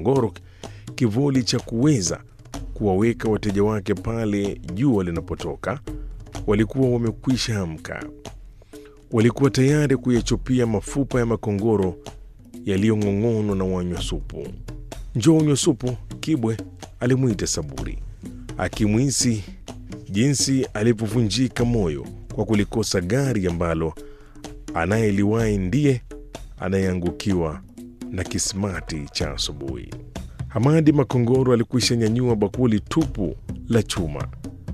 Makongoro kivuli cha kuweza kuwaweka wateja wake pale jua linapotoka, walikuwa wamekwisha amka. Walikuwa tayari kuyachupia mafupa ya makongoro yaliyong'ong'onwa na wanywa supu. Njoo unywe supu, Kibwe alimwita Saburi, akimwisi jinsi alipovunjika moyo kwa kulikosa gari ambalo anayeliwahi ndiye anayeangukiwa na kismati cha asubuhi. Hamadi Makongoro alikwisha nyanyua bakuli tupu la chuma,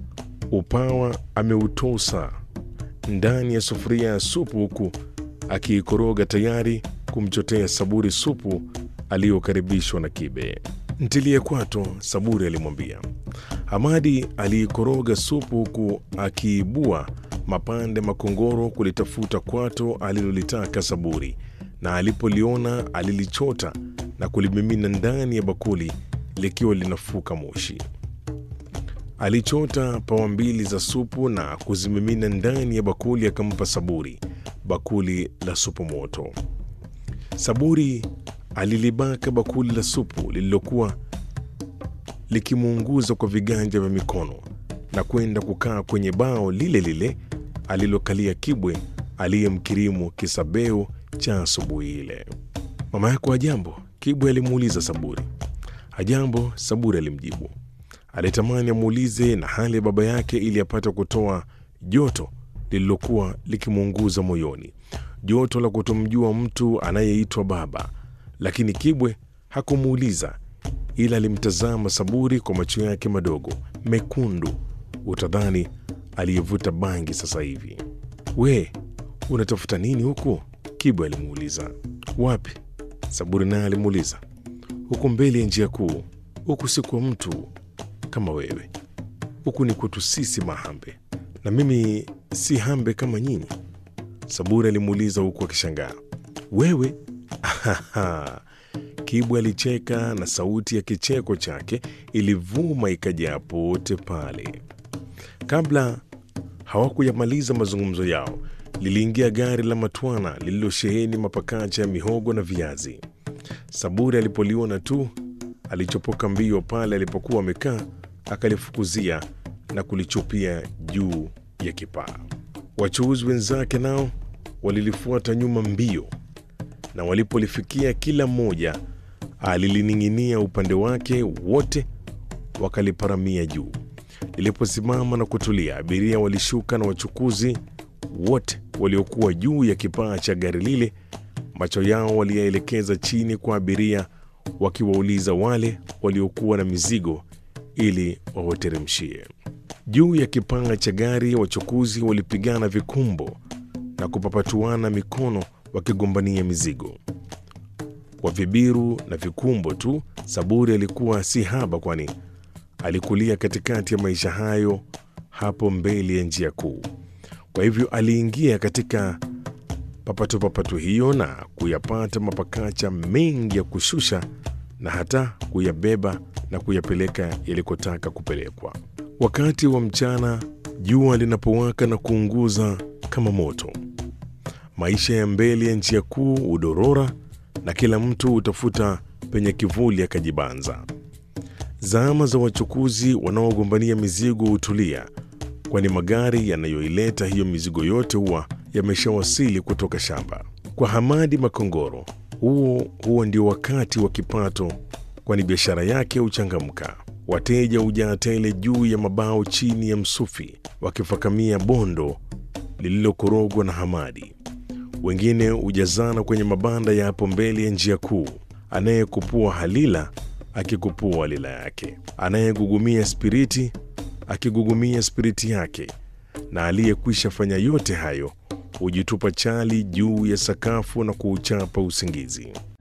upawa ameutosa ndani ya sufuria ya supu, huku akiikoroga tayari kumchotea Saburi supu aliyokaribishwa na Kibe. Ntilie kwato, Saburi alimwambia. Hamadi aliikoroga supu huku akiibua mapande Makongoro kulitafuta kwato alilolitaka Saburi, na alipoliona alilichota na kulimimina ndani ya bakuli likiwa linafuka moshi. Alichota pawa mbili za supu na kuzimimina ndani ya bakuli, akampa Saburi bakuli la supu moto. Saburi alilibaka bakuli la supu lililokuwa likimuunguza kwa viganja vya mikono na kwenda kukaa kwenye bao lile lile alilokalia Kibwe aliyemkirimu kisabeu cha asubuhi ile. Mama yako hajambo? Kibwe alimuuliza Saburi. Hajambo, Saburi alimjibu. Alitamani amuulize na hali ya baba yake ili apate kutoa joto lililokuwa likimuunguza moyoni, joto la kutomjua mtu anayeitwa baba, lakini Kibwe hakumuuliza ila alimtazama Saburi kwa macho yake madogo mekundu, utadhani aliyevuta bangi sasa hivi. We, unatafuta nini huku? Kibwe alimuuliza. Wapi? Saburi naye alimuuliza. Huku mbele ya njia kuu. Huku si kwa mtu kama wewe, huku ni kwetu sisi Mahambe, na mimi si Hambe kama nyinyi. Saburi alimuuliza huku akishangaa. Wewe? Ahaha. Kibwe alicheka na sauti ya kicheko chake ilivuma ikajaa pote pale. Kabla hawakuyamaliza mazungumzo yao, liliingia gari la matwana lililosheheni mapakacha ya mihogo na viazi. Saburi alipoliona tu alichopoka mbio pale alipokuwa amekaa, akalifukuzia na kulichupia juu ya kipaa. Wachuuzi wenzake nao walilifuata nyuma mbio, na walipolifikia kila mmoja alilining'inia upande wake, wote wakaliparamia juu. Liliposimama na kutulia, abiria walishuka na wachukuzi wote waliokuwa juu ya kipaa cha gari lile, macho yao waliyaelekeza chini kwa abiria, wakiwauliza wale waliokuwa na mizigo ili wawateremshie. Juu ya kipaa cha gari, wachukuzi walipigana vikumbo na kupapatuana mikono wakigombania mizigo kwa vibiru na vikumbo tu. Saburi alikuwa si haba, kwani alikulia katikati ya maisha hayo hapo mbele ya njia kuu. Kwa hivyo aliingia katika papatupapatu hiyo na kuyapata mapakacha mengi ya kushusha na hata kuyabeba na kuyapeleka yalikotaka kupelekwa. Wakati wa mchana, jua linapowaka na kuunguza kama moto, maisha ya mbele ya njia kuu udorora na kila mtu utafuta penye kivuli akajibanza. Zama za wachukuzi wanaogombania mizigo hutulia, kwani magari yanayoileta hiyo mizigo yote huwa yameshawasili kutoka shamba. Kwa Hamadi Makongoro, huo huo ndio wakati wa kipato, kwani biashara yake huchangamka. Wateja hujaa tele juu ya mabao chini ya msufi, wakifakamia bondo lililokorogwa na Hamadi. Wengine hujazana kwenye mabanda ya hapo mbele ya njia kuu, anayekupua halila akikupua halila yake, anayegugumia spiriti akigugumia spiriti yake, na aliyekwisha fanya yote hayo hujitupa chali juu ya sakafu na kuuchapa usingizi.